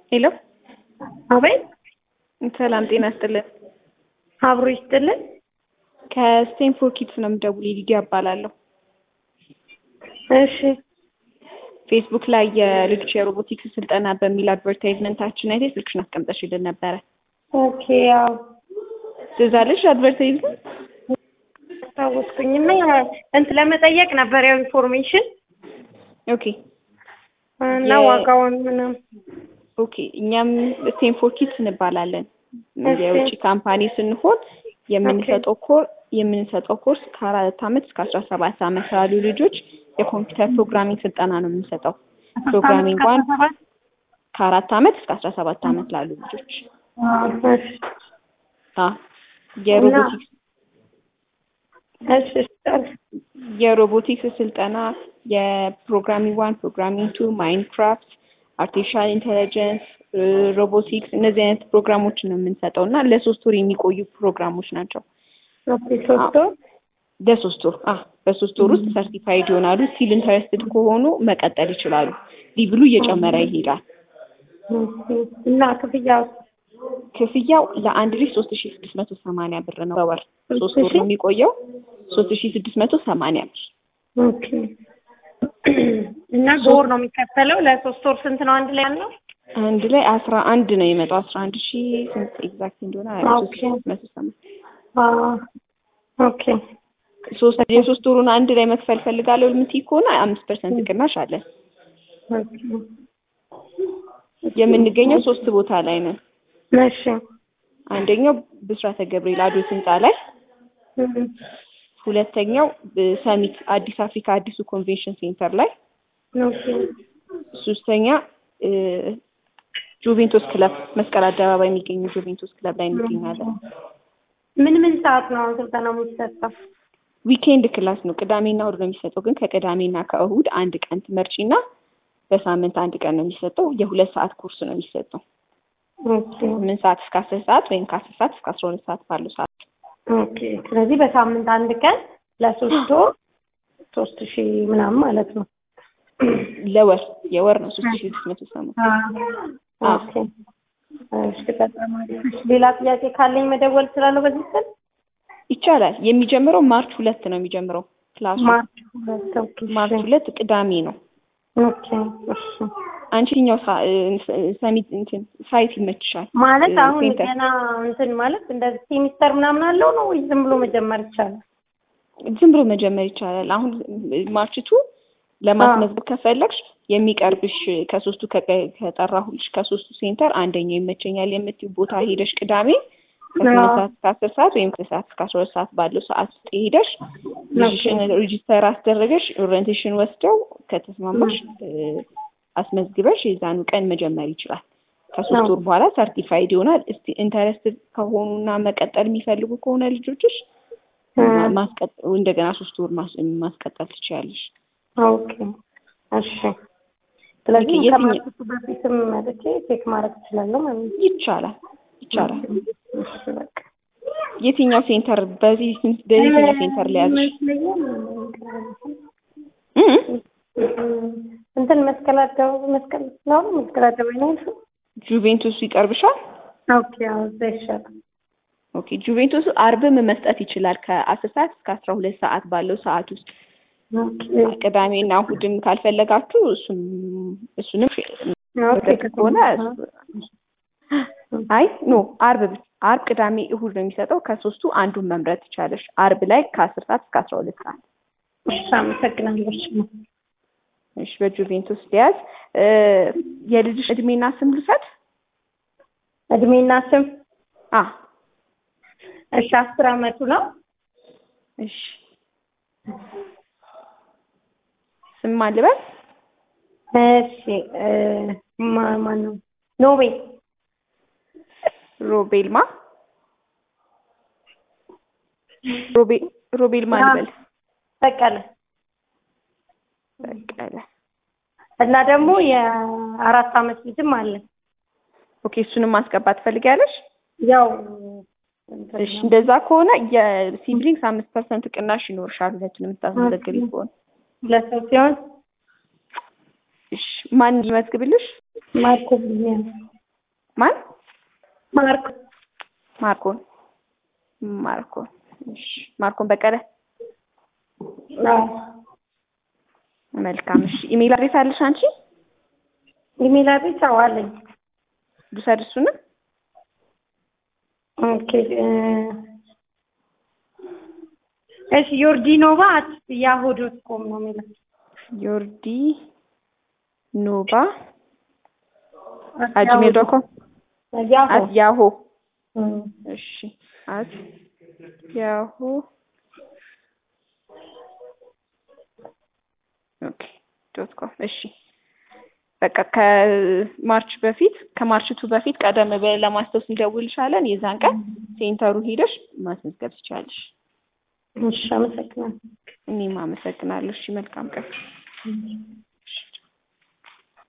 ሄሎ አቤት ሰላም ጤና ይስጥልን። አብሮ ይስጥልን። ከስቴንፎርድ ኪድስ ነው የምደውለው። ሊዲያ እባላለሁ። እሺ ፌስቡክ ላይ የልጆች የሮቦቲክስ ስልጠና በሚል አድቨርታይዝመንታችን አይተሽ ስልክሽን አስቀምጠሽልን ነበረ። ኦኬ ያው ትዝ አለሽ አድቨርታይዝመንት? አስታወስኩኝና እንትን ለመጠየቅ ነበር ያው ኢንፎርሜሽን ኦኬ እና የ- ዋጋውን ምናምን ኦኬ እኛም ስቴንፎርድ ኪድስ እንባላለን። እሺ። የውጭ ካምፓኒ ስንሆን የምንሰጠው ኮር የምንሰጠው ኮርስ ከአራት ዓመት እስከ አስራ ሰባት ዓመት ላሉ ልጆች የኮምፒውተር ፕሮግራሚንግ ስልጠና ነው የምንሰጠው። ፕሮግራሚንግ ዋን ከአራት ዓመት እስከ አስራ ሰባት ዓመት ላሉ ልጆች እሺ አ የሮቦቲክስ እሺ እሺ የሮቦቲክስ ስልጠና የፕሮግራሚንግ ዋን፣ ፕሮግራሚንግ ቱ፣ ማይንክራፍት፣ አርቲፊሻል ኢንቴሊጀንስ፣ ሮቦቲክስ እነዚህ አይነት ፕሮግራሞችን ነው የምንሰጠው እና ለሶስት ወር የሚቆዩ ፕሮግራሞች ናቸው። ኦኬ ሶስት ወር ለሶስት ወር አ በሶስት ወር ውስጥ ሰርቲፋይድ ይሆናሉ። ስቲል ኢንተረስትድ ከሆኑ መቀጠል ይችላሉ። ሊብሉ እየጨመረ ይሄዳል። ኦኬ። እና ክፍያው ክፍያው ለአንድ ልጅ ሶስት ሺ ስድስት መቶ ሰማንያ ብር ነው በወር ሶስት ወር ነው የሚቆየው። ሶስት ሺ ስድስት መቶ ሰማንያ ብር ኦኬ። እና በወር ነው የሚከፈለው ለሶስት ወር ስንት ነው አንድ ላይ ያለው? አንድ ላይ አስራ አንድ ነው የመጣው አስራ አንድ ሺ ስንት ኤግዛክት እንደሆነ ሶስት ሺ ስድስት መቶ ሰማንያ አዎ ኦኬ ሶስት የሶስት ወሩን አንድ ላይ መክፈል ፈልጋለሁ የምትይ ከሆነ አምስት ፐርሰንት ቅናሽ አለን። ኦኬ የምንገኘው ሶስት ቦታ ላይ ነን። እሺ አንደኛው ብስራተ ገብርኤል አዶት ህንፃ ላይ፣ እም፣ ሁለተኛው ሰሚት አዲስ አፍሪካ አዲሱ ኮንቬንሽን ሴንተር ላይ፣ ኦኬ ሶስተኛ እ፣ ጁቬንቶስ ክለብ መስቀል አደባባይ የሚገኘው ጁቬንቶስ ክለብ ላይ እንገኛለን። ምን ምን ሰዓት ነው ስልጠናው የሚሰጠው? ዊኬንድ ክላስ ነው። ቅዳሜና እሑድ ነው የሚሰጠው። ግን ከቅዳሜና ከእሑድ አንድ ቀን ትመርጪና በሳምንት አንድ ቀን ነው የሚሰጠው። የሁለት ሰዓት ኮርስ ነው የሚሰጠው። ኦኬ ስምንት ሰዓት እስከ አስር ሰዓት ወይም ከአስር ሰዓት እስከ አስራ ሁለት ሰዓት ባለው ሰዓት ኦኬ። ስለዚህ በሳምንት አንድ ቀን ለሶስት ወር ሶስት ሺህ ምናምን ማለት ነው። ለወር የወር ነው ሶስት ሺ ስድስት መቶ ሰማ ኦኬ። እሺ በጣም አሪፍ። እሺ፣ ሌላ ጥያቄ ካለኝ መደወል እችላለሁ በዚህ ስልክ? ይቻላል። የሚጀምረው ማርች ሁለት ነው የሚጀምረው ክላሱ ማርች ሁለት ኦኬ። ማርች ሁለት ቅዳሜ ነው። ኦኬ እሺ። አንቺ የትኛው ሳ- እ- ሰሚት እንትን ሳይት ይመችሻል? ማለት እ፣ አሁን ሴንተር ገና እንትን ማለት እንደዚህ ሴሚስተር ምናምን አለው ነው ወይ ዝም ብሎ መጀመር ይቻላል? ዝም ብሎ መጀመር ይቻላል። አሁን ማርችቱ ለማስመዝገብ ከፈለግሽ የሚቀርብሽ ከሶስቱ ከቀ- ከጠራሁልሽ ከሶስቱ ሴንተር አንደኛው ይመቸኛል የምትይው ቦታ ሄደሽ ቅዳሜ ከስምንት አዎ። ሰዓት እስከ አስር ሰዓት ወይም ከሰዓት እስከ አስራ ሁለት ሰዓት ባለው ሰዓት ውስጥ ሄደሽ ልጅሽን ሬጂስተር አስደረገሽ ኦሪየንቴሽን ወስደው ከተስማማሽ እ፣ አስመዝግበሽ የዛኑ ቀን መጀመር ይችላል። ከሶስት አዎ። ወር በኋላ ሰርቲፋይድ ይሆናል። እስቲ ኢንተረስትድ ከሆኑና መቀጠል የሚፈልጉ ከሆነ ልጆችሽ ማ- ማስቀጠል እንደገና ሶስት ወር ማስ- ማስቀጠል ትችያለሽ። ኦኬ እሺ። ስለዚህ የትኛው- ከማርኬቱ በፊትም መጥቼ ቼክ ማድረግ እችላለሁ ማለት ነው። ይቻላል ይቻላል። እሺ በቃ የትኛው ሴንተር በዚህ ስንት- በየትኛው ሴንተር ላይ ያዝሽ? እ? እንትን መስቀል አደባባይ መስቀል ነው መስቀል አደባባይ ነው እሱ? ጁቬንቱስ ይቀርብሻል? ኦኬ አዎ እዛ ይሻላል። ኦኬ ጁቬንቱስ አርብም መስጠት ይችላል ከአስር ሰዓት እስከ አስራ ሁለት ሰዓት ባለው ሰዓት ውስጥ ኦኬ ቅዳሜና እሑድም ካልፈለጋችሁ እሱም እሱንም ኦኬ ከሆነ አይ ኖ አርብ ብቻ አርብ፣ ቅዳሜ፣ እሑድ ነው የሚሰጠው። ከሶስቱ አንዱን መምረጥ ትቻለሽ። አርብ ላይ ከአስር ሰዓት እስከ አስራ ሁለት ሰዓት እሺ አመሰግናለሁ። እሺ እሺ በጁቬንቱስ ሊያዝ እ፣ የልጅሽ እድሜና ስም ልውሰድ? እድሜና ስም አ እሺ አስር አመቱ ነው። እሺ ስም ማን ልበል? እሺ እ፣ ማ- ማን ነው ኖቤል ሮቤልማ ሮቤ ሮቤል ማን ልበል? በቀለ በቀለ እና ደግሞ የአራት አመት ልጅም አለ። ኦኬ እሱንም ማስገባት ትፈልጊያለሽ? ያው እሺ እንደዛ ከሆነ የሲብሊንግስ አምስት ፐርሰንት ቅናሽ ይኖርሻል ሁለቱንም የምታስመዘግቢ ከሆነ ሁለት ሰው ሲሆን እሺ ማን ይመዝግብልሽ? ማርኮ ብያለሁ። ማን ማርክ ማርኮን ማርኮን እሺ ማርኮን በቀለ አዎ መልካም እሺ ኢሜል አድሬስ አለሽ አንቺ ኢሜል አድሬስ አዎ አለኝ ልውሰድ እሱንም ኦኬ እ እሺ ዮርዲኖቫ አት ያሁ ዶት ኮም ነው የሚለው ዮርዲ ኖቫ አት ጂሜል ዶት ኮም ያሁ አት ያሆ እም፣ እሺ አት ያሁ ኦኬ ዶት ኮም እሺ በቃ ከማርች በፊት ከማርች ቱ በፊት ቀደም ብለን ለማስታወስ እንደውልሻለን። የዛን ቀን ሴንተሩ ሄደሽ ማስመዝገብ ትችላለሽ። እሺ አመሰግናለሁ እኔም አመሰግናለሁ። እሺ መልካም ቀን። እም።